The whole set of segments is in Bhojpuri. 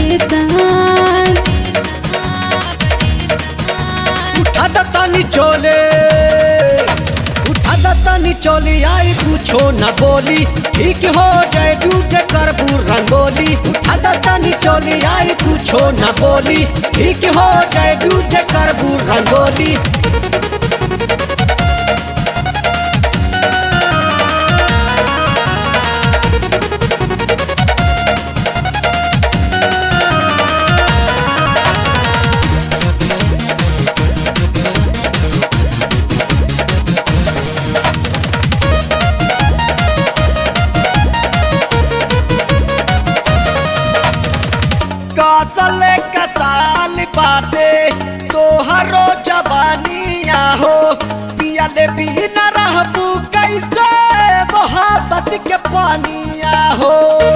परेशान उठा दत्तानी चोले उठा दत्तानी चोली आई पूछो न बोली ठीक हो जाए दूध करबू रंगोली उठा दत्तानी चोली आई पूछो न बोली ठीक हो जाए दूध करबू रंगोली कासल कसाल बाटे तोहरो जवानिया हो पियले भी न रहबू कैसे मोहब्बत के पानिया हो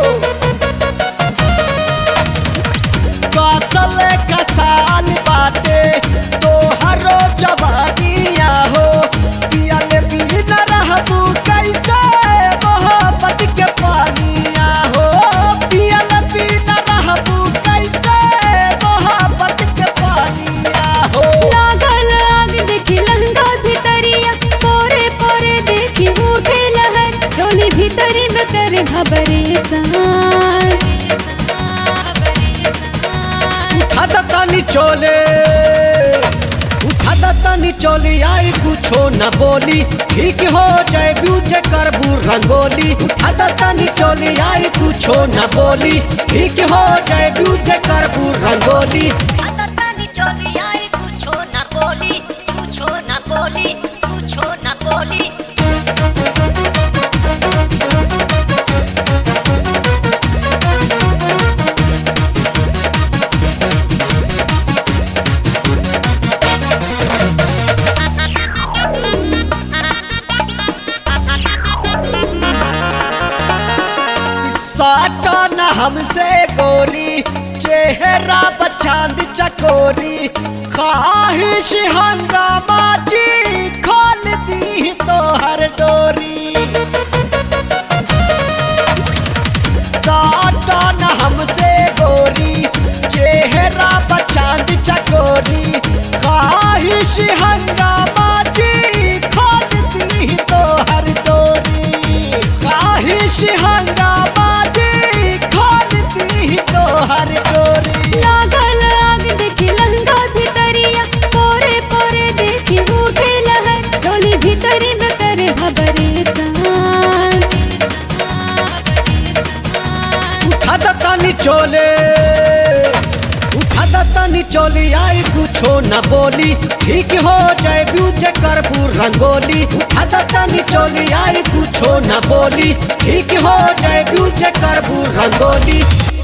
कासल कसाल बाटे तोहरो जवानिया हो पियले भी न रहबू कैसे मोहब्बत के पानिया हो पियल भी न रहबू कैसे मोहब्बत के पानिया हो लागल आग देखी लहंगा भितरिया पोरे पोरे देखी उठे लहर चोली भीतरी में करे घबरेशान उठा दत्तानी चोले उठा दत्तानी चोली आई पूछो न बोली ठीक हो जाए ब्यूजे करबू रंगोली उठा दत्तानी चोली आई पूछो न बोली ठीक हो जाए ब्यूजे करबू rangoli Atatani choli ai kucho na boli, kucho na boli, kucho na boli. साटा न हमसे गोरी चेहरा बचांद चकोरी ख्वाहिश हंगामा जी खोल दी तो हर डोरी साटा न हमसे गोरी चेहरा बचांद चकोरी ख्वाहिश हंगामा जी खोल दी तो हर डोरी ख्वाहिश हंगामा जी खोल दी तो हर डोरी लागल आग देखी लहंगा भितरिया पोरे पोरे देखी उठे लहर चोली भीतरी में करे घबरेशान उठा दत्तानी चोले उठा दत्तानी चोली आई पूछो न बोली ठीक हो जाए ब्यूजे करबू रंगोली उठा दत्तानी चोली आई पूछो न बोली ठीक हो जाए ब्यूजे करबू रंगोली